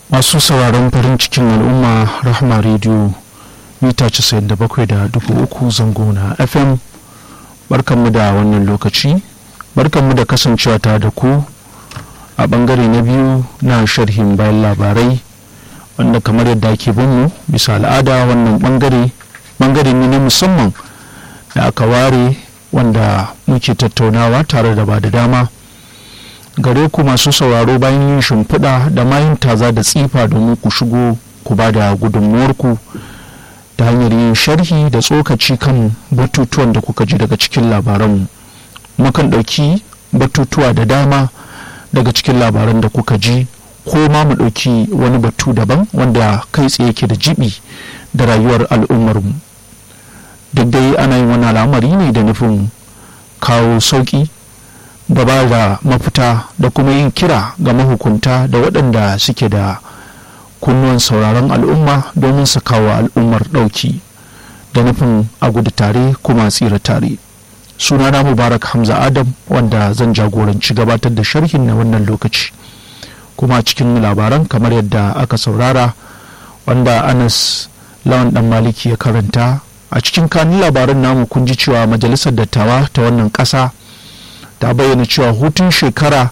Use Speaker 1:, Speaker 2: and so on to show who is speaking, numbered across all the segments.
Speaker 1: masu sauraron farin cikin al'umma rahma rediyo mita 97.3 zango na fm barkanmu da wannan lokaci barkanmu da kasancewa ta da ku a bangare na biyu na sharhin bayan labarai wanda kamar yadda ake binmu bisa al'ada wannan bangare bangare ne na musamman da aka ware wanda muke tattaunawa tare da ba da dama gare ku masu sauraro bayan yin shimfiɗa da mayin taza da tsifa domin ku shigo ku ba da gudunmuwarku ta hanyar yin sharhi da tsokaci kan batutuwan da kuka ji daga cikin labaranmu mukan ɗauki batutuwa da dama daga cikin labaran da kuka ji ko ma mu ɗauki wani batu daban wanda kai tsaye ke da jibi da rayuwar al'ummarmu duk dai ana yin wani al'amari ne da nufin kawo sauƙi da ba da mafita da kuma yin kira ga mahukunta da waɗanda suke da kunnuwan sauraron al'umma domin su kawo al'ummar ɗauki da nufin a gudu tare kuma tsira tare sunana mubarak hamza adam wanda zan jagoranci gabatar da sharhin na wannan lokaci kuma cikin labaran kamar yadda aka saurara wanda anas lawan dan maliki ya karanta a cikin kanin labaran namu kun ji cewa majalisar dattawa ta wannan ƙasa ta bayyana cewa hutun shekara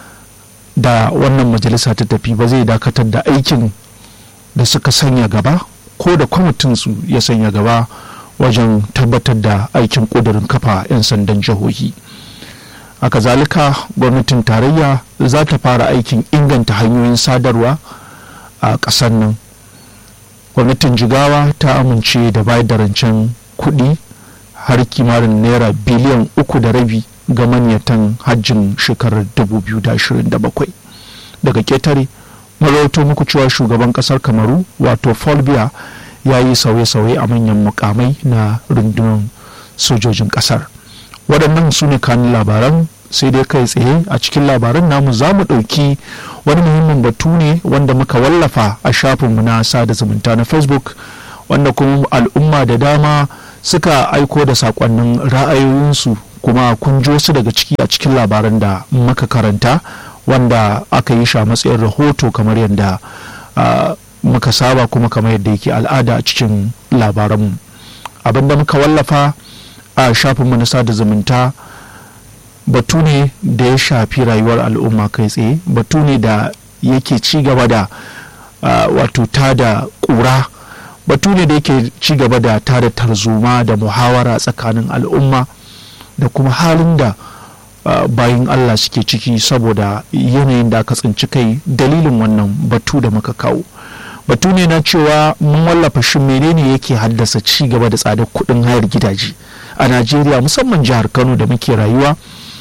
Speaker 1: da wannan majalisa ta tafi ba zai dakatar da aikin da suka sanya gaba ko da kwamitinsu ya sanya gaba wajen tabbatar da aikin ƙudurin kafa 'yan sandan jihohi haka zalika gwamnatin tarayya za ta fara aikin inganta hanyoyin sadarwa a ƙasar nan gwamnatin jigawa ta amince da bayar da rancen kuɗi har kimanin naira biliyan uku da rabi ga manyatan hajjin shekarar 2027 daga ketare marauto muku cewa shugaban kasar kamaru wato folbiya ya yi sauye-sauye a manyan mukamai na rundunar sojojin kasar waɗannan su ne kanin labaran sai dai kai tsaye a cikin labaran namu za mu ɗauki wani muhimmin batu ne wanda muka wallafa a shafinmu na sada zumunta na facebook wanda kuma al'umma da dama suka aiko da sakonnin ra'ayoyinsu kuma kun ji wasu daga ciki a cikin labaran da muka karanta wanda aka yi shi a matsayin rahoto kamar yadda muka saba kuma kamar yadda yake al'ada a cikin labaranmu abinda muka wallafa a shafinmu na sada zumunta batu ne da ya shafi rayuwar al'umma kai tsaye batu ne da yake ci gaba da wato ta da ƙura batu ne da yake ci gaba da ta da tarzoma da muhawara tsakanin al'umma da kuma halin da bayan Allah suke ciki saboda yanayin da aka tsinci kai dalilin wannan batu da muka kawo batu ne na cewa mun wallafa shi menene yake haddasa ci gaba da tsadar kuɗin hayar gidaje a najeriya musamman jihar kano da muke rayuwa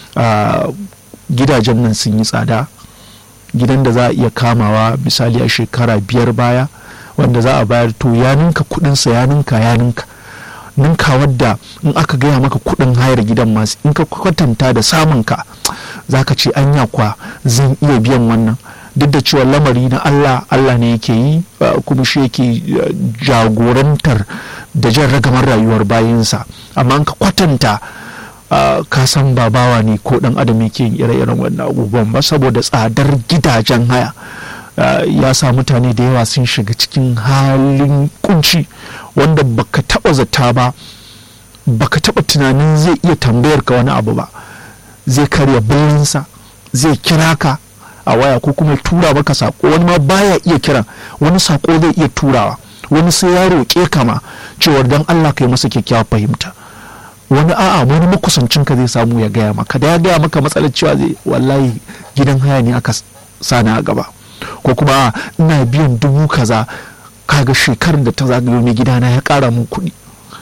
Speaker 1: gidajen nan sun yi tsada gidan da za a iya kamawa misali a shekara biyar baya wanda za a bayar to ya ninka kuɗinsa ya ninka ya ninka ninka wadda in aka gaya maka kudin hayar gidan masu in ka kwatanta da samun ka zaka ce anya kwa zan iya biyan wannan duk da cewa lamari na Allah Allah ne yake yi kuma shi yake jagorantar da jan ragamar rayuwar bayinsa amma in ka kwatanta ka san babawa ne ko dan adam yake yin ire-iren wannan abubuwan ba saboda tsadar gidajen haya Uh, ya sa mutane da yawa sun shiga cikin halin kunci wanda baka taba zata ba baka taba tunanin zai iya tambayar ka wani abu ba zai karya bilinsa zai kira ka a waya ko kuma tura maka sako wani ma baya iya kiran wani sako zai iya turawa wani sai ya roƙe ka ma cewar dan Allah ka yi masa kyakkyawar fahimta wani a'a wani makusancin ka zai samu ya gaya maka da ya gaya maka matsalar cewa zai wallahi gidan haya ne aka sani a gaba ko kuma ina biyan dubu kaza kaga shekarar da ta zagayo mai gidana ya kara mun kuɗi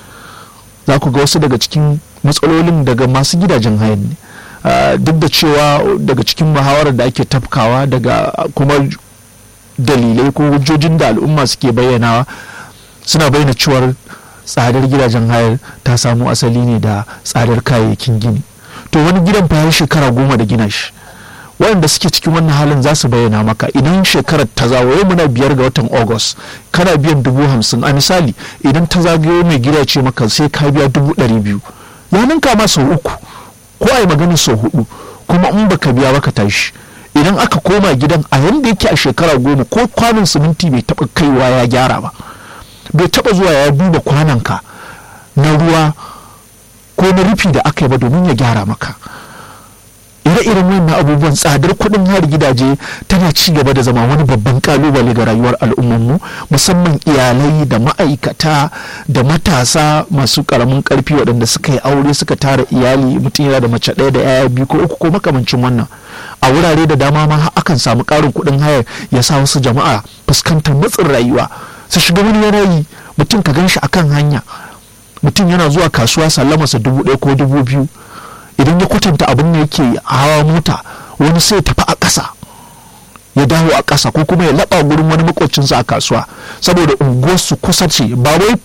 Speaker 1: za ku ga wasu daga cikin matsalolin daga masu gidajen hayan ne duk da cewa daga cikin muhawarar da ake tafkawa daga kuma dalilai ko hujjojin da al'umma suke bayyanawa suna bayyana cewar tsadar gidajen hayar ta samu asali ne da tsadar kayayyakin gini to wani gidan fa shekara goma da gina shi waɗanda suke cikin wannan halin za su bayyana maka idan shekarar ta zagayo muna biyar ga watan august kana biyan dubu hamsin a misali idan ta zagayo mai gida ce maka sai ka biya dubu ɗari biyu ya ninka ma sau uku ko a yi magana sau hudu kuma in baka biya baka tashi idan aka koma gidan a yanda yake a shekara goma ko kwanon siminti bai taɓa kaiwa ya gyara ba bai taɓa zuwa ya duba kwanonka na ruwa ko na rufi da aka yi ba domin ya gyara maka ire-iren wannan abubuwan tsadar kuɗin har gidaje tana ci gaba da zama wani babban kalubale ga rayuwar al'ummarmu musamman iyalai da ma'aikata da matasa masu karamin karfi waɗanda suka yi aure suka tara iyali mutum yana da mace ɗaya da yaya biyu ko uku ko makamancin wannan a wurare da dama ma akan samu ƙarin kuɗin hayar ya sa wasu jama'a fuskantar matsin rayuwa su shiga wani yanayi mutum ka gan shi akan hanya mutum yana zuwa kasuwa sallamarsa dubu ɗaya ko dubu biyu idan ya kwatanta abin da yake hawa mota wani sai tafi a ƙasa ya dawo a ƙasa ko kuma ya laɓa gurin wani makocinsa a kasuwa saboda unguwarsu kusa ce ba wai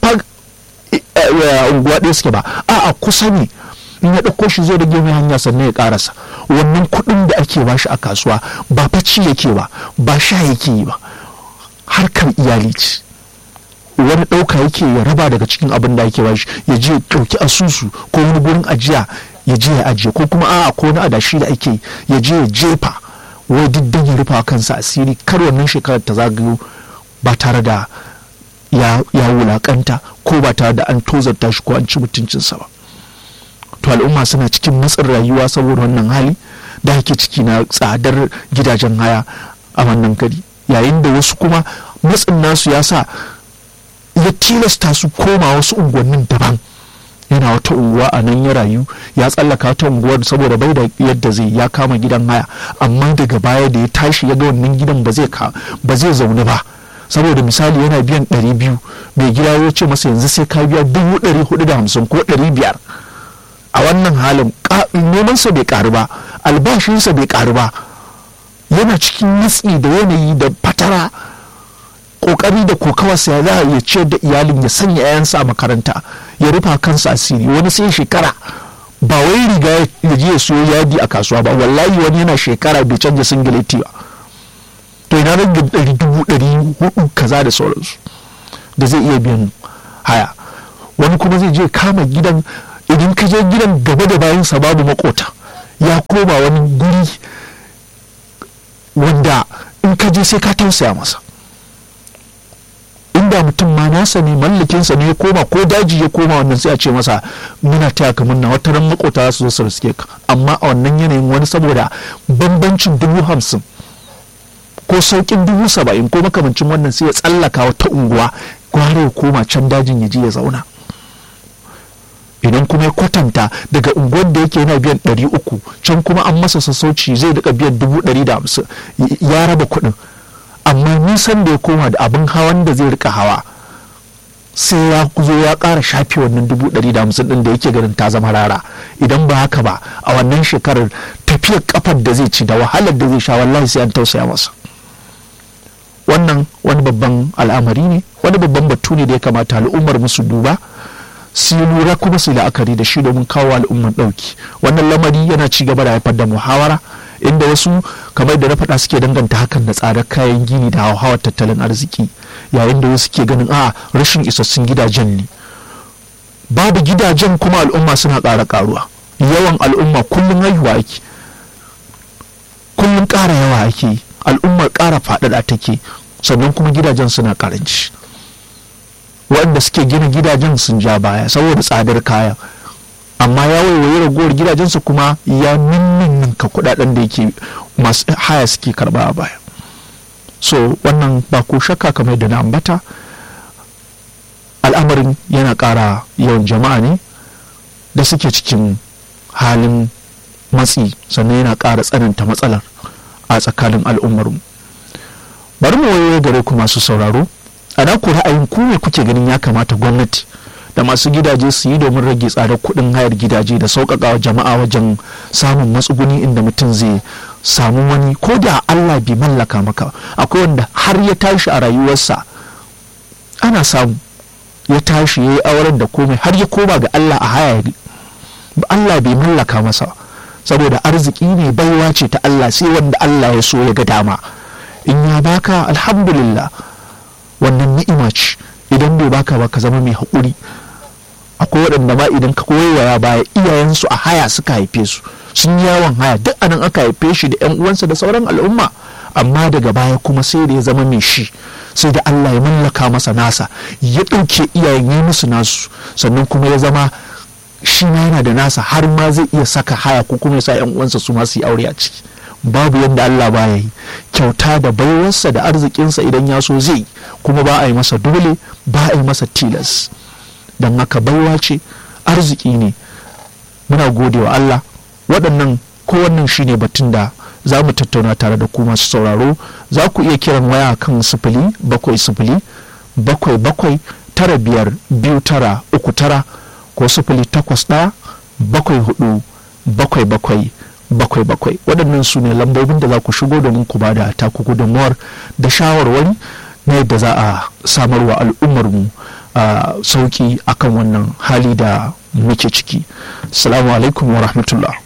Speaker 1: unguwa ɗaya suke ba a a kusa ne in ya ɗauko shi zai rage mai hanya sannan ya ƙarasa wannan kuɗin da ake ba shi a kasuwa ba facci yake ba ba sha yake yi ba harkar iyali ce wani ɗauka yake ya raba daga cikin abin da ake ba shi ya je ɗauki asusu ko wani gurin ajiya ya je ya ajiye ko kuma a'a ko na adashi da ake ya je ya jefa wai diddan ya rufa kansa asiri kar wannan shekarar ta zagayo ba tare da ya wulakanta ko ba tare da an tozarta shi ko an ci mutuncinsa ba to al'umma suna cikin matsin rayuwa saboda wannan hali da ake ciki na tsadar gidajen haya a wannan gari yayin da wasu kuma matsin nasu ya sa ya tilasta su koma wasu unguwannin daban yana wata unguwa a nan ya rayu ya tsallaka wata unguwar saboda bai da yadda zai ya kama gidan haya amma daga baya da ya tashi ya ga wannan gidan ba zai ba zai zaune ba saboda misali yana biyan ɗari biyu mai gida ya ce masa yanzu sai ka biya dubu ɗari hudu da hamsin ko ɗari biyar a wannan halin nemansa bai ƙaru ba albashinsa bai ƙaru ba yana cikin nitsi da yanayi da fatara kokari da kokawarsa ya za ya ciyar da iyalin ya sanya 'ya'yansa a makaranta ya rufa kansa asiri wani sai shekara ba wai riga ya je ya siyo yadi a kasuwa ba wallahi wani yana shekara bai canja singileti ba to ina rage ɗari dubu ɗari hudu kaza da sauransu da zai iya biyan haya wani kuma zai je kama gidan idan ka je gidan gaba da bayansa babu makota ya koma wani guri wanda in ka je sai ka tausaya masa inda mutum ma nasa ne mallakinsa ne ya koma ko daji ya koma wannan sai a ce masa muna taya ka murna wata ran makota su zo su riske ka amma a wannan yanayin wani saboda bambancin dubu hamsin ko saukin dubu saba'in ko makamancin wannan sai ya tsallaka wata unguwa gwara ya koma can dajin ya je ya zauna idan kuma ya kwatanta daga unguwar da yake yana biyan ɗari uku can kuma an masa sassauci zai daga biyan dubu ɗari da hamsin ya raba kuɗin amma nisan da ya koma da abin hawan da zai rika hawa sai ya zo ya ƙara shafe wannan dubu ɗari da hamsin ɗin da yake ganin ta zama rara idan ba haka ba a wannan shekarar tafiyar kafar da zai ci da wahalar da zai sha wallahi sai an tausaya masa wannan wani babban al'amari ne wani babban batu ne da ya kamata al'ummar musu duba su lura kuma su la'akari da shi domin kawo al'ummar ɗauki wannan lamari yana ci gaba da haifar da muhawara inda wasu kamar da na faɗa suke danganta hakan da tsadar kayan gini da hauhawar tattalin arziki yayin da wasu ke ganin a rashin isassun gidajen ne babu gidajen kuma al'umma suna ƙara ƙaruwa yawan al'umma kullum haihuwa ake kullum ƙara yawa ake al'ummar ƙara faɗaɗa take sannan kuma gidajen suna ƙaranci waɗanda suke gina gidajen sun ja baya saboda tsadar kaya amma ya waiwaye ragowar gidajensu kuma ya ninninka kudaden da yake masu haya suke karba a baya so wannan ba ko shakka kamar da na ambata al'amarin yana ƙara yawan jama'a ne da suke cikin halin matsi sannan yana ƙara tsananta matsalar a tsakanin al'ummarmu bari mu wayo gare ku masu sauraro a ku ra'ayin ku ne kuke ganin ya kamata gwamnati da masu gidaje su yi domin rage tsadar kuɗin hayar gidaje da sauƙaƙa wa jama'a wajen samun matsuguni inda mutum zai samu wani ko da Allah bai mallaka maka akwai wanda har ya tashi a rayuwarsa ana samu ya tashi ya yi auren da komai har ya koma ga Allah a haya Allah bai mallaka masa saboda arziki ne baiwa ce ta Allah sai wanda Allah ya so ya ga dama in ya baka alhamdulillah wannan ni'ima ce idan bai baka ba ka zama mai haƙuri akwai waɗanda ma idan ka koyaya baya iyayensu a haya suka haife su sun yi yawon haya duk anan aka haife shi da yan uwansa da sauran al'umma amma daga baya kuma sai da ya zama mai shi sai da Allah ya mallaka masa nasa ya ɗauke iyayen yi musu nasu sannan kuma ya zama shi ma yana da nasa har ma zai iya saka haya ko kuma ya sa yan uwansa su ma su yi aure a ciki babu yadda Allah baya yi kyauta da baiwarsa da arzikinsa idan ya so zai kuma ba a yi masa dole ba a yi masa tilas don haka baiwa ce arziki ne muna gode wa Allah waɗannan ko wannan shine batun da za mu tattauna tare da ku masu sauraro za ku iya kiran waya kan sifili bakwai sifili bakwai bakwai tara biyar biyu tara uku tara ko sifili takwas ɗaya bakwai hudu bakwai bakwai bakwai bakwai waɗannan su ne lambobin da za ku shigo domin ku bada taku gudunmuwar da shawarwari na yadda za a samarwa al'ummarmu a sauki akan wannan hali da muke ciki salamu alaikum wa rahmatullah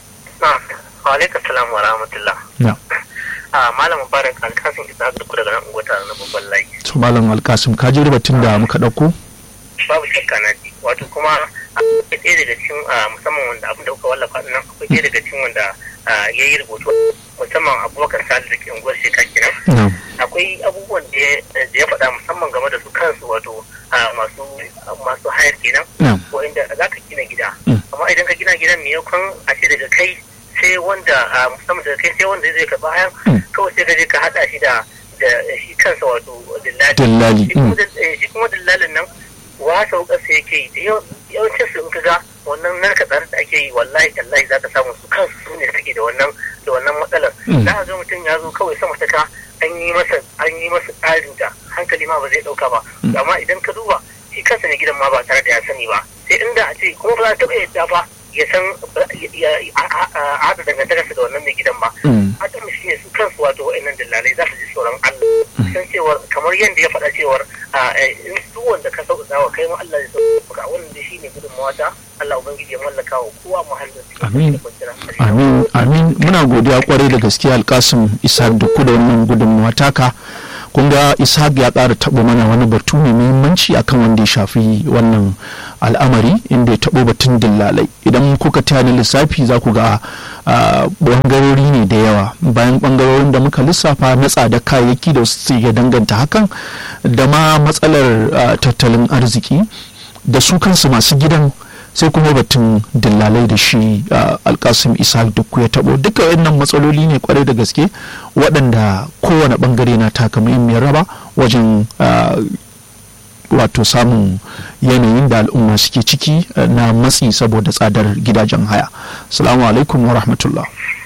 Speaker 2: wa alaikum salam wa rahmatullah
Speaker 1: na
Speaker 2: a malam mubarak alkasin isa da ku daga nan ungwata na babban layi
Speaker 1: to malam alkasim ka ji batun da muka ɗauko
Speaker 2: babu shakka na ji wato kuma akwai ɗaya daga cikin musamman wanda abin da kuka wallafa nan akwai ɗaya daga cikin wanda ya yi rubutu musamman abubakar salisu da ke unguwar shekar kenan
Speaker 1: na
Speaker 2: akwai abubuwan da ya faɗa musamman game da su kansu wato masu masu hayar kenan
Speaker 1: na
Speaker 2: ko inda za ka gina gida
Speaker 1: Mm.
Speaker 2: amma idan ka gina gidan maimakon a ce daga kai sai wanda a musamman daga kai sai wanda zai karɓa hayan
Speaker 1: Mm.
Speaker 2: kawai sai ka je ka haɗa shi da da shi kansa wato dillali
Speaker 1: Dillali,
Speaker 2: shi kuma
Speaker 1: mm.
Speaker 2: dill- eh, shi kuma dillalin nan wasa ƙasa yake yi da yawan- yawancin su in ka ga wannan narka tsare da ake yi wallahi tallahi za ka samu su kansu su ne suke da wannan da wannan matsalar
Speaker 1: Mm.
Speaker 2: za ka ga mutum ya zo kawai sama ta ka an yi masa an yi masa tsarin da hankali ma ba zai ɗauka ba amma idan ka duba shi kansa ne gidan ma ba tare da ya sani ba sai inda a ce kuma ba za ta taɓa yadda ba ya san ya- ya- a a- a haɗa dangantakarsa da wannan mai gidan ba
Speaker 1: Mm.
Speaker 2: hakan shi ne su kansu wato wa'annan dillalai za su ji tsoron Allah san cewar kamar yadda ya faɗa cewar a in duk wanda ka sauƙaƙa wa kai ma Allah zai sauƙaƙa wannan da shi ne gudunmawa ta Allah ubangiji ya mallaka wa kowa muhallin su
Speaker 1: Amin.
Speaker 2: da kwanciyar hankali.
Speaker 1: amin amin muna godiya kwarai da gaske alkasim ishaq da ku da wannan gudunmawa taka kun ga ishaq ya ƙara taɓa mana wani batu mai muhimmanci akan wanda ya shafi wannan al'amari inda ya taɓo batun dillalai idan kuka taya ni lissafi za ku ga ah, ɓangarori ne da yawa bayan ɓangarorin da muka lissafa na tsada kayayyaki da su ya danganta hakan da ma matsalar ah, tattalin arziki da su kansu masu gidan sai kuma batun dillalai da shi ah, alkasim isa duk ya tabo duka wannan matsaloli ne kwarai da gaske waɗanda kowane ɓangare na taka muhimmiyar raba wajen ah, wato samun yanayin da al'umma suke ciki ah, na matsi saboda tsadar gidajen haya salamu alaikum wa rahmatullah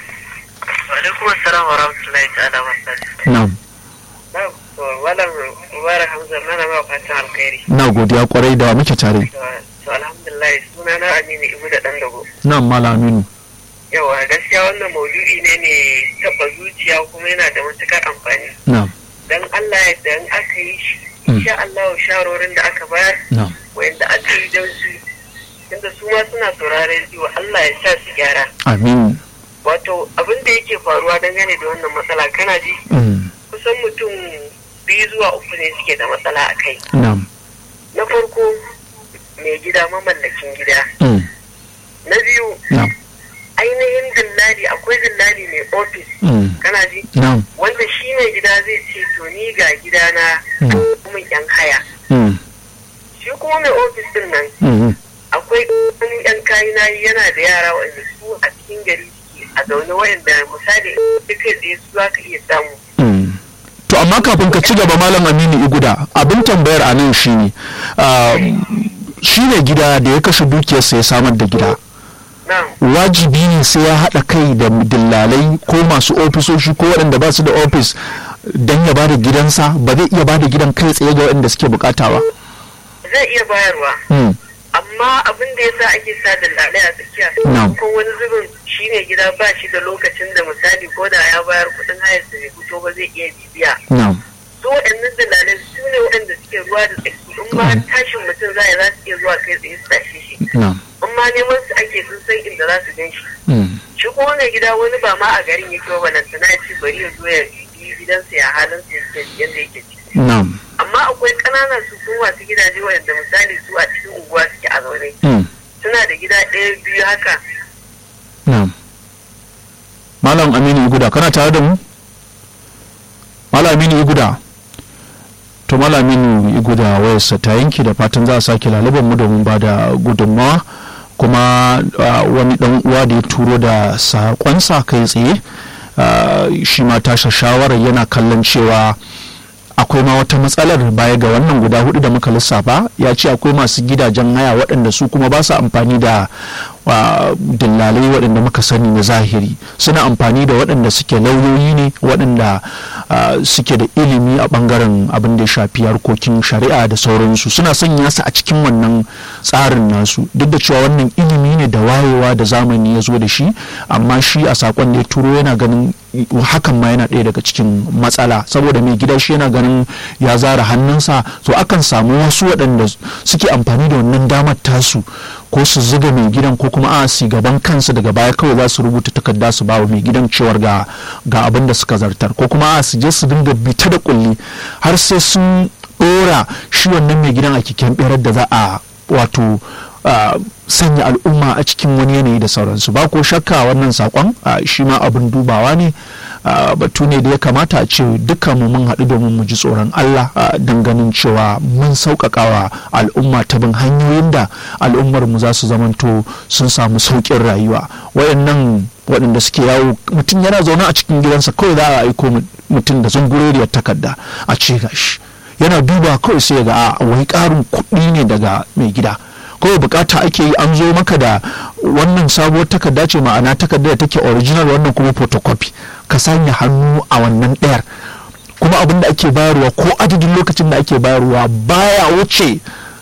Speaker 2: Wa alaikum assalam wa rahmatullahi ta'ala wa barakatuh.
Speaker 1: na'am
Speaker 2: Na'am, to malam Mubarak Hamza mana ma fatan alkhairi.
Speaker 1: na godiya kwarai da wa muke tare
Speaker 2: To alhamdulillah suna na Aminu Ibu da Dan Dago.
Speaker 1: na'am malam aminu
Speaker 2: Yawa gaskiya wannan maudu'i ne ne taɓa zuciya kuma yana da matukar amfani.
Speaker 1: na'am
Speaker 2: dan Allah yadda in aka yi shi
Speaker 1: Mm.
Speaker 2: insha Allah shawarorin da aka bayar
Speaker 1: na'am
Speaker 2: wanda aka yi don su tunda su ma suna sauraren wa Allah ya sa su gyara
Speaker 1: amin
Speaker 2: wato abin da yake faruwa dangane da wannan matsala kana ji
Speaker 1: Mm,
Speaker 2: kusan mutum biyu zuwa uku ne suke da matsala a kai
Speaker 1: na'am
Speaker 2: na farko mai gida mamallakin gida
Speaker 1: Mm,
Speaker 2: na biyu
Speaker 1: na'am
Speaker 2: ainihin dillali akwai dillali mai ofis
Speaker 1: Mm,
Speaker 2: kana ji
Speaker 1: na'am
Speaker 2: wanda shi mai gida zai ce to ni ga gidana
Speaker 1: Mm.
Speaker 2: kuma yan haya
Speaker 1: Mm,
Speaker 2: shi kuma mai ofis din nan
Speaker 1: mm,
Speaker 2: akwai wani yan kayi na yana da yara wanda su a cikin gari suke a zaune wayanda misali duk kai tsaye su za ka iya samu
Speaker 1: mm. to amma kafin ka ci gaba malam aminu iguda abin tambayar a nan shine ah, shi ne gida da ya kashe dukiyarsa ya samar da gida
Speaker 2: na
Speaker 1: wajibi ne sai ya haɗa kai da dillalai ko masu ofisoshi ko waɗanda ba su da ofis don ya ba da gidansa ba zai iya ba da gidan kai tsaye ga waɗanda suke bukata ba
Speaker 2: zai iya bayarwa
Speaker 1: Mm,
Speaker 2: amma abin da yasa ake sa dalilai a tsakiya
Speaker 1: Na'am.
Speaker 2: ko wani zubin shi ne gida ba shi da lokacin da misali ko da ya bayar kuɗin hayar da bai fito ba zai iya bibiya
Speaker 1: na'am
Speaker 2: su waɗannan dalalai su ne waɗanda suke ruwa da tsaki in ma tashin mutum za za su iya zuwa kai tsaye su tashe shi
Speaker 1: na'am
Speaker 2: in ma neman su ake sun san inda za su gan shi
Speaker 1: Mm,
Speaker 2: shi kuma mai gida wani ba ma a garin yake ba balantana ya ce bari ya zo ya bibi gidansa ya halin sa yake yadda yake ciki
Speaker 1: na'am
Speaker 2: amma amma akwai ƙananan su ko masu gidaje wanda misali su a cikin unguwa suke a zaune
Speaker 1: Mm.
Speaker 2: suna da gida ɗaya biyu haka
Speaker 1: na'am malam aminu iguda kana tare da mu malam aminu iguda to malam aminu iguda wayarsa ta yanki da fatan za a sake lalaban mu domin ba da gudunmawa kuma ah, wani dan uwa da ya turo da sakonsa kai tsaye ah, shi ma tasha shawarar yana kallon cewa akwai ma wata matsalar baya ga wannan guda hudu da muka lissafa ya ce akwai masu gidajen haya waɗanda su kuma ba su amfani da wa, dillalai waɗanda muka sani na zahiri suna amfani da waɗanda suke lauyoyi ne waɗanda ah, suke da ilimi a ɓangaren abin da ya shafi harkokin shari'a da sauransu suna sanya su a cikin wannan tsarin nasu duk da cewa wannan ilimi ne da wayewa da zamani ya zo da shi amma shi a sakon da ya turo yana ganin hakan ma yana ɗaya daga cikin matsala saboda mai gida shi yana ganin ya zara hannunsa to akan samu wasu waɗanda suke amfani da wannan damar tasu ko su zuga mai gidan ko kuma a su gaban kansu daga baya kawai za su rubuta takarda su ba wa mai gidan cewar ga ga abin da suka zartar ko kuma a su je su dinga bita da kulli har sai sun ɗora shi wannan mai gidan a kiken ɓerar da za a wato Uh, sanya al'umma a cikin wani yanayi da sauransu ba ko shakka wannan sakon uh, shi ma abin dubawa ne uh, batu ne da ya kamata a ce dukkan mu mun haɗu domin mu ji tsoron Allah don ganin cewa mun sauƙaƙawa al'umma ta bin hanyoyin da al'ummar mu za su zamanto sun samu sauƙin rayuwa waɗannan waɗanda suke yawo mutum yana zaune a cikin gidansa kawai za a aiko mutum da zungureriyar takarda a ce gashi yana duba kawai sai ga a wai ƙarin kuɗi ne daga mai gida kawai bukata ake yi an zo maka da wannan sabuwar takarda ce ma'ana takarda da take original wannan kuma photocopy ka sanya hannu a wannan ɗayar kuma abin da ake bayarwa ko adadin lokacin da ake bayarwa baya wuce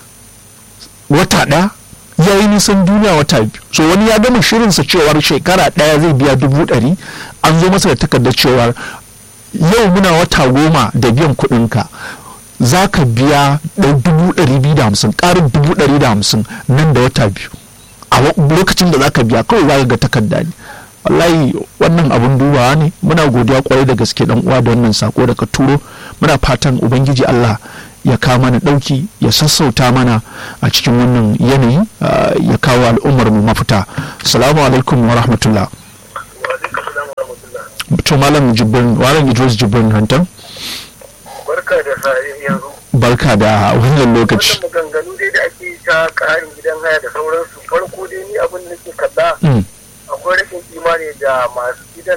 Speaker 1: wata ɗaya ya yi nisan duniya wata biyu so wani ya gama shirinsa cewar shekara ɗaya zai biya dubu ɗari an zo masa da takardar cewar yau muna wata goma da biyan kuɗinka za ka biya dubu ɗari biyu da hamsin ƙarin dubu ɗari da hamsin nan da wata biyu a lokacin da za ka biya kawai za ka ga takarda ne wallahi wannan abun dubawa ne muna godiya kwarai da gaske dan uwa da wannan sako da ka turo muna fatan ubangiji Allah ya kawo mana ɗauki ya sassauta mana a cikin wannan yanayi ya kawo al'ummar mu mafita assalamu alaikum wa rahmatullah to malam jibrin malam idris jibrin hantan
Speaker 2: barka da yanzu
Speaker 1: barka da wannan lokaci
Speaker 2: wannan maganganu dai da ake ta ƙarin gidan haya da sauransu farko dai ni abin da nake kalla akwai rashin imani da masu gidan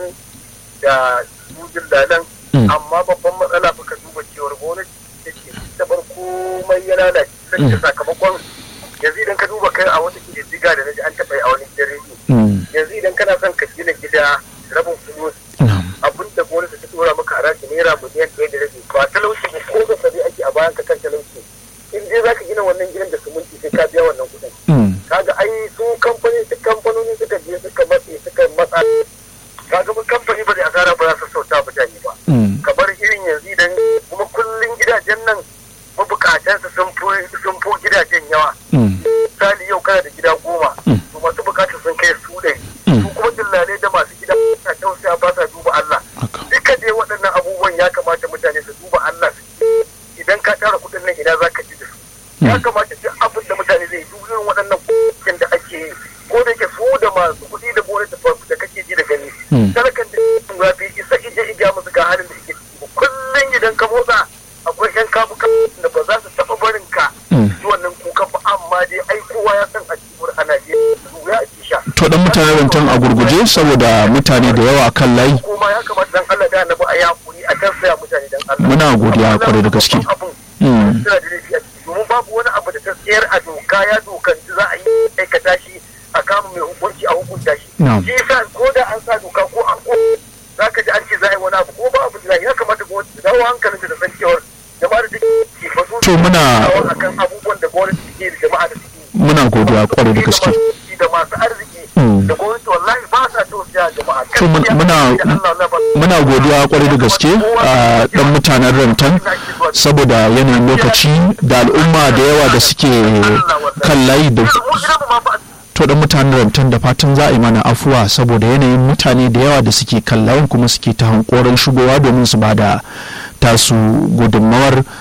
Speaker 2: da sujin dalan amma babban matsala fa ka duba cewar gwamnati da ke ta bar komai ya lalace sai sakamakon yanzu idan ka duba kai a wata kididdiga da naji an taɓa yi a wani gidan rediyo yanzu idan kana son ka gina gida rabin fulus abin da gwamnati ta tura maka haraji naira miliyan ɗaya da rabi ba talauci ba ko da sabi ake a bayan ka kan talauci in dai zaka gina wannan gidan da suminti sai ka biya wannan kuɗin kaga ai su kamfani su kamfanoni suka je suka matse suka matsa kaga mun kamfani ba zai asara ba za su sauta mutane ba kamar irin yanzu idan kuma kullun gidajen nan mabukatansa sun fi sun fi gidajen yawa misali yau kana da gida goma to masu bukatar sun kai su ɗari su kuma dillalai da masu gida na tausaya ba sa duba Allah duka dai waɗannan abubuwan ya kamata mutane su duba Allah su idan ka tara kuɗin nan ina za ka ji da su ya kamata duk abin da mutane zai duk irin waɗannan kuɗin da ake yi ko da yake su da masu kuɗi da gore da da kake ji da gani talakan da ya fi isa ije ija musu ga halin da suke ciki kullum idan ka motsa akwai yan kabu da ba za su taɓa barin ka ji wannan kuka ba amma dai ai kowa ya san a cikin a Najeriya ya ake sha.
Speaker 1: to dan mutane rantan a gurguje saboda mutane da yawa kan layi
Speaker 2: kuma ya kamata dan Allah da annabi a yakuri a tausaya mutane dan Allah
Speaker 1: muna godiya kwarai da gaske
Speaker 2: suna da laifi a ciki domin babu wani abu da ta tsayar a doka ya dokanci za a yi aikata shi a kama mai hukunci a hukunta shi shi yasa ko da an sa doka ko an ko za ka ji an ce za a yi wani abu ko ba abu da ya kamata gwamnati ta dawo hankalin da san cewar jama'a da take ba su
Speaker 1: to muna
Speaker 2: akan abubuwan da gwamnati take da jama'a da suke
Speaker 1: muna godiya kwarai da gaske
Speaker 2: da masu arziki da gwamnati wallahi ba sa tausaya jama'a
Speaker 1: to muna muna godiya kwarai da gaske a dan mutanen rantan saboda yanayin lokaci da al'umma da yawa da suke kan layi da to dan mutanen rantan da fatan za a yi mana afuwa saboda yanayin mutane da yawa da suke kan layin kuma suke ta hankoron shigowa domin su bada tasu gudunmawar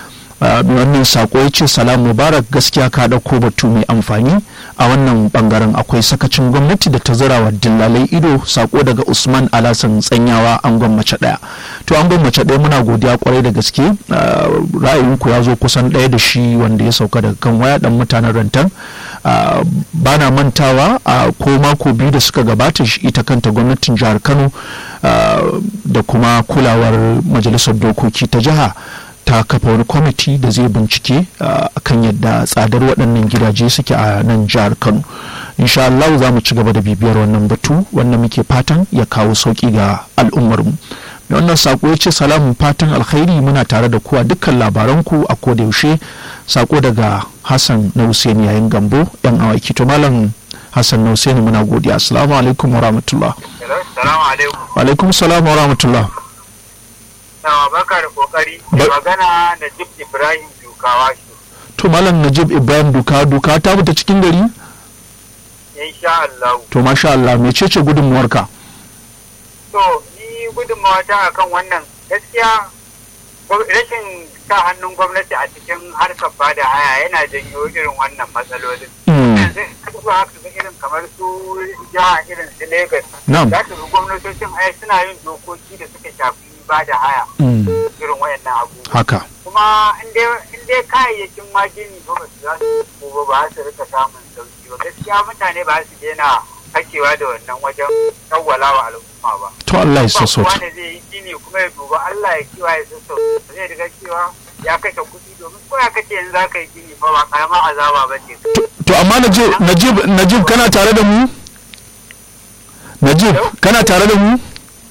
Speaker 1: wannan sako ya ce salam mubarak gaskiya ka ɗauko batu mai amfani a wannan bangaren akwai sakacin gwamnati da ta zira wa dillalai ido sako daga usman alasan tsanyawa an gwammace ɗaya to an gwammace ɗaya muna godiya kwarai da gaske ra'ayinku ya zo kusan ɗaya da shi wanda ya sauka daga kan waya ɗan mutanen rantan ba na mantawa a ko mako biyu da suka gabata ita kanta gwamnatin jihar kano da kuma kulawar majalisar dokoki ta jiha ta kafa wani kwamiti da zai bincike kan yadda tsadar waɗannan gidaje suke a nan jihar kano insha Allah za mu ci gaba da bibiyar wannan batu wannan muke fatan ya kawo sauƙi ga al'ummarmu mai wannan sako ya ce salamun fatan alkhairi muna tare da kuwa dukkan labaranku a koda yaushe sako daga hassan na hussein yayin gambo yan awaki to malam hassan na hussein muna godiya assalamu alaikum wa rahmatullah wa alaikum salam wa rahmatullah
Speaker 3: Yawa baka da kokari da magana Najib Ibrahim Dukawa shi.
Speaker 1: To Malam Najib Ibrahim Duka Duka ta fita cikin gari?
Speaker 3: Insha Allah.
Speaker 1: To masha Allah mecece gudunmuwarka?
Speaker 3: To ni gudunmawa ta akan wannan gaskiya rashin sa hannun gwamnati a cikin harkar bada haya yana janyo irin wannan matsalolin. Yanzu ba haka ga irin kamar su jiha irin su Lagos. Za su ga gwamnatocin haya suna yin dokoki da suka shafi ba da haya irin wayannan abubuwa.
Speaker 1: Haka.
Speaker 3: Kuma in dai kayayyakin magini ba ba su za su ba ba su rika samun sauki ba gaskiya mutane ba su daina hakewa da wannan wajen tsawwala wa al'umma ba.
Speaker 1: To Allah ya sassauta.
Speaker 3: Ba zai yi gini kuma ya duba Allah ya kiwa ya sassauta zai riga cewa ya kashe kuɗi domin ko ya kace yanzu za ka yi gini ba ba karamar azaba ba ce.
Speaker 1: To amma Najib Najib kana tare da mu? Najib kana tare da mu?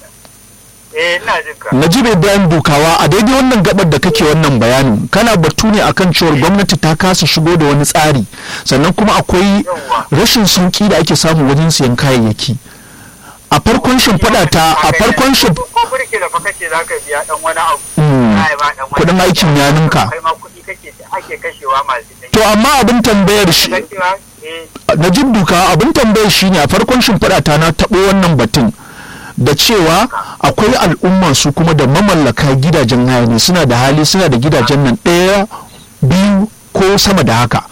Speaker 1: Najib Ibrahim Dukawa a daidai wannan gabar da kake wannan bayanin kana batu ne akan cewar gwamnati ta kasa shigo da wani tsari sannan kuma akwai rashin sauki da ake samu wajen siyan kayayyaki a farkon shimfiɗa ta a farkon kudin aikin ya ninka to amma abin tambayar shi Najib Dukawa abin tambayar shi ne a farkon shimfiɗa ta na taɓo wannan batun da cewa akwai al'umma su kuma da mamallaka gidajen haya ne suna da hali suna da gidajen nan ɗaya biyu ko sama da haka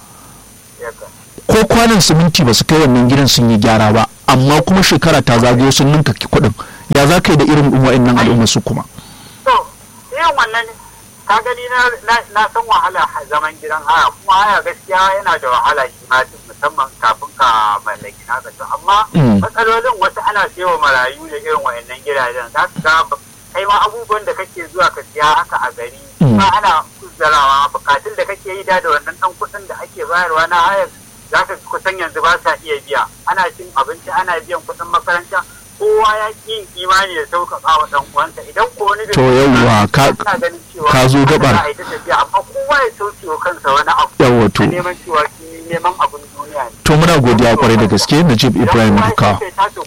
Speaker 1: ko kwanan siminti ba su kai wannan gidan sun yi gyara ba amma kuma shekara ta zagayo sun ninka kuɗin ya za ka yi da irin wa'annan al'umma su kuma
Speaker 3: to irin wannan ka gani na san wahala zaman gidan haya kuma haya gaskiya yana da wahala shi ma musamman kafin ka mallaki naka to amma matsalolin wasu ana sayo marayu da irin wayannan gidajen za su ga kai ma abubuwan da kake zuwa ka siya haka a gari ba ana kuzzarawa bukatun da kake yi da da wannan dan kuɗin da ake bayarwa na hayar za ka kusan yanzu ba sa iya biya ana cin abinci ana biyan kuɗin makaranta kowa ya ƙi imani da sauƙaƙa wa ɗan uwansa idan ko wani
Speaker 1: to yawwa ka ka zo gabar
Speaker 3: amma kowa ya sauke wa kansa wani abu
Speaker 1: yawwa to
Speaker 3: neman cewa neman abin duniya ne
Speaker 1: to muna godiya kwarai da gaske Najib Ibrahim Duka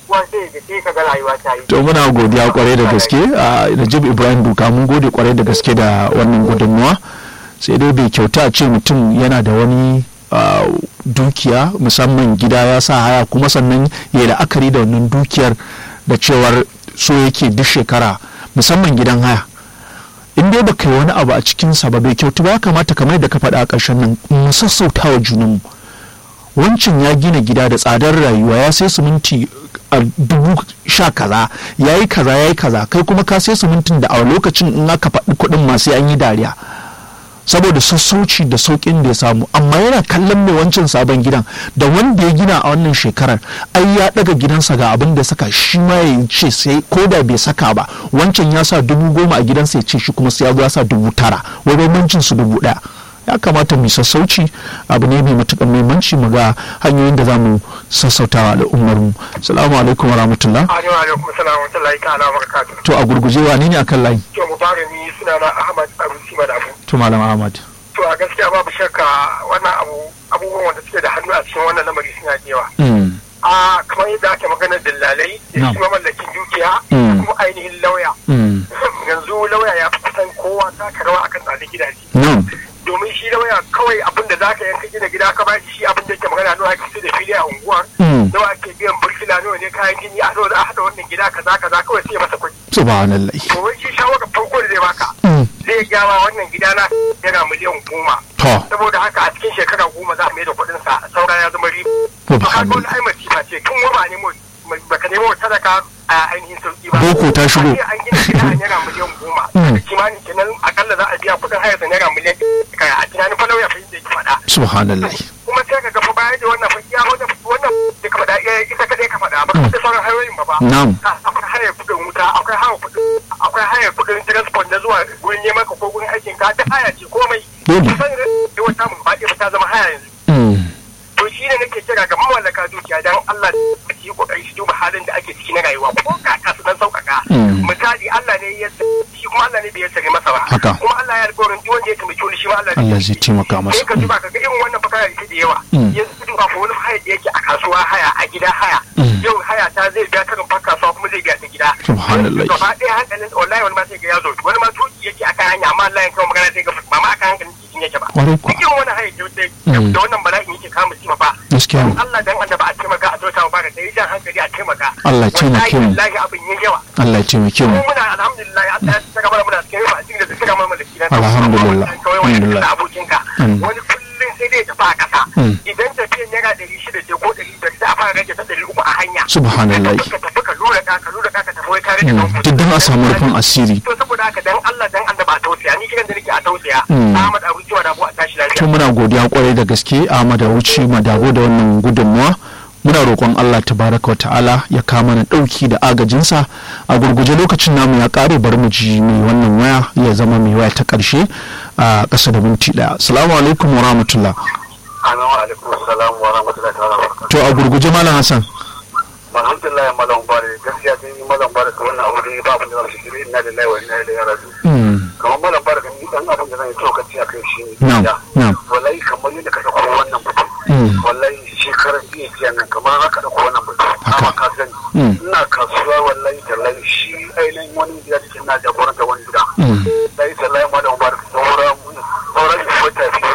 Speaker 1: to muna godiya kwarai da gaske Najib Ibrahim Duka mun gode kwarai da gaske da wannan gudunmuwa sai dai bai kyauta a ce mutum yana da wani dukiya musamman gida ya sa haya kuma sannan ya la'akari da wannan dukiyar da cewar so yake duk shekara musamman gidan haya in dai baka yi wani abu a cikinsa ba bai kyautu ba ya kamata kamar da ka faɗa a ƙarshen nan mu sassauta wa junanmu wancan ya gina gida da tsadar rayuwa ya sai siminti a dubu sha kaza ya yi kaza ya yi kaza kai kuma ka sai simintin da a lokacin in aka faɗi kuɗin masu an yi dariya saboda sassauci da sauƙin da ya samu amma yana kallon mai wancan sabon gidan da wanda ya gina a wannan shekarar ai ya daga gidansa ga abin da saka shi ma ya ce sai ko da bai saka ba wancan ya sa dubu goma a gidansa ya ce shi kuma sai ya zo ya sa dubu tara wai bambancin su dubu ɗaya ya kamata mu sassauci abu ne mai matuƙar muhimmanci mu ga hanyoyin da za mu sassautawa al'ummar mu salamu alaikum wa rahmatullah
Speaker 3: alaikum salam wa rahmatullahi ta'ala wa barakatuh
Speaker 1: to a gurguje wa ne akan layi
Speaker 3: to mu fara ni sunana Ahmad Arusi Madafu
Speaker 1: to malam Ahmad
Speaker 3: to a gaskiya babu shakka wannan abu abubuwan wanda suke da hannu a cikin wannan lamari suna da yawa a kamar yadda ake magana dillalai da shi mamallakin dukiya kuma ainihin lauya yanzu lauya ya fi kusan kowa taka rawa akan tsadar gidaje domin shi lauya kawai abin da zaka yanka gina gida ka ba shi abin da yake magana nawa ake da fili a unguwar nawa ake biyan burkila nawa ne kayan gini a zo da a haɗa wannan gida kaza kaza kawai sai masa kuɗi
Speaker 1: subhanallah
Speaker 3: to wai shi shawara farko da zai baka zai gama wannan gida na
Speaker 2: naira miliyan goma
Speaker 1: to
Speaker 2: saboda haka a cikin shekara goma za a mai da kuɗin sa saura ya zama riba
Speaker 1: Ko
Speaker 2: to
Speaker 1: ba
Speaker 2: kaga wani
Speaker 1: hannu.
Speaker 2: ai masifa ce tun wani ba nemo baka nemo sadaka a ainihin sauki ba
Speaker 1: Boko ta shigo.
Speaker 2: A ce an gina gida a naira miliyan goma
Speaker 1: Mm.
Speaker 2: kimanin kenan akalla za a biya kuɗin hayar da naira miliyan ɗaya a tunanin fa lauya fa yadda yake faɗa
Speaker 1: subhanallah
Speaker 2: kuma sai ka ga fa baya da wannan fa iya wannan wannan da ka faɗa iya ita kadai ka faɗa ba ka da sauran hanyoyin ba ba
Speaker 1: na'am
Speaker 2: Ka- akwai hayar kuɗin wuta akwai hayar kuɗin akwai hayar kuɗin transport na zuwa gurin neman ka ko gurin aikin ka ta haya ce komai
Speaker 1: Dole.
Speaker 2: kusan da wata mun ba ta zama haya yanzu
Speaker 1: Mm.
Speaker 2: to shi ne nake kira ga mawallaka dukiya dan Allah da yi kokari shi duba halin da ake ciki na rayuwa ko kaka su dan sauƙaƙa
Speaker 1: Mm.
Speaker 2: misali Allah ne ya shi kuma Allah ne bai sare masa ba
Speaker 1: Haka.
Speaker 2: kuma Allah ya alƙawarin duk wanda ya taimake wani shi ma Allah ne
Speaker 1: Allah zai taimaka masa
Speaker 2: sai ka duba ka ga irin wannan fakara da da yawa
Speaker 1: Mm.
Speaker 2: yanzu ka duba ko wani haya da yake a kasuwa haya a gida haya
Speaker 1: Mm.
Speaker 2: yau haya ta zai biya karin fa kasuwa kuma zai biya ta gida
Speaker 1: Subhanallah.
Speaker 2: gaba ɗaya hankalin wallahi wani ma sai ga ya zo wani ma tuki yake akan hanya amma Allah ya kawo magana sai ga ba ma akan hankalin cikin yake ba
Speaker 1: Kwarai kuwa.
Speaker 2: cikin wani haya da
Speaker 1: Mm.
Speaker 2: da wannan bala'in yake kama shi ba
Speaker 1: gaskiya ne
Speaker 2: Allah dan Allah ba a taimaka a tota ba da sai jan hankali a taimaka
Speaker 1: Allah ya taimake mu.
Speaker 2: wallahi abin yin yawa
Speaker 1: Allah ya taimake mu
Speaker 2: mu muna alhamdulillah Allah ya saka mana muna cikin yawa a cikin da suka mana da kidan
Speaker 1: Alhamdulillah.
Speaker 2: kawai wani
Speaker 1: Alhamdulillah.
Speaker 2: da abokinka
Speaker 1: Mm.
Speaker 2: wani kullum sai dai tafi a kasa
Speaker 1: Mm.
Speaker 2: idan tafiyan naira ɗari shida ce ko ɗari biyar sai a fara rage ta ɗari uku a hanya
Speaker 1: Subhanallah.
Speaker 2: ka tafi ka lura ka ka lura ka ka tafi wai ka rage
Speaker 1: Mm.
Speaker 2: kan
Speaker 1: duk dan a samu rufin asiri
Speaker 2: to saboda haka dan Allah dan Allah ba a tausaya ni kiran da nake a tausaya
Speaker 1: Mm.
Speaker 2: Ahmad Abu Kiwa da Abu a tashi
Speaker 1: to
Speaker 2: lafiya
Speaker 1: muna godiya kwarai da gaske Ahmad Wuce Madabo da wannan gudunmuwa muna roƙon Allah tabaraka wa ta'ala ya kama na ɗauki da agajinsa a gurguje lokacin namu ya ƙare bari mu ji mai wannan waya ya zama mai waya ta ƙarshe a ƙasa da minti ɗaya assalamu alaikum wa rahmatullah
Speaker 3: Assalamu alaikum salam wa rahmatullahi wa barakatuh.
Speaker 1: to a gurguje malam Hassan
Speaker 3: Alhamdulillah ya malam bare gaskiya sun yi malam bare ka wannan abu da ba abin da zan shiri inna lillahi wa inna ilaihi raji'un.
Speaker 1: Mm.
Speaker 3: Kamar malam bare kan ni dan abin da zan yi tsokaci a kai shi ne.
Speaker 1: Na'am,
Speaker 3: Ya.
Speaker 1: na'am.
Speaker 3: Wallahi kamar yadda ka dauko wannan mutum.
Speaker 1: Mm.
Speaker 3: Wallahi shekaran jiya jiya nan kamar haka dauko wannan mutum.
Speaker 1: Haka.
Speaker 3: Amma ka sani.
Speaker 1: Mm.
Speaker 3: Ina kasuwa wallahi tallahi shi ainihin wani gida cikin na jagoranta wani gida.
Speaker 1: Mm.
Speaker 3: Sai tallahi malam bare sauran sauran wata biyu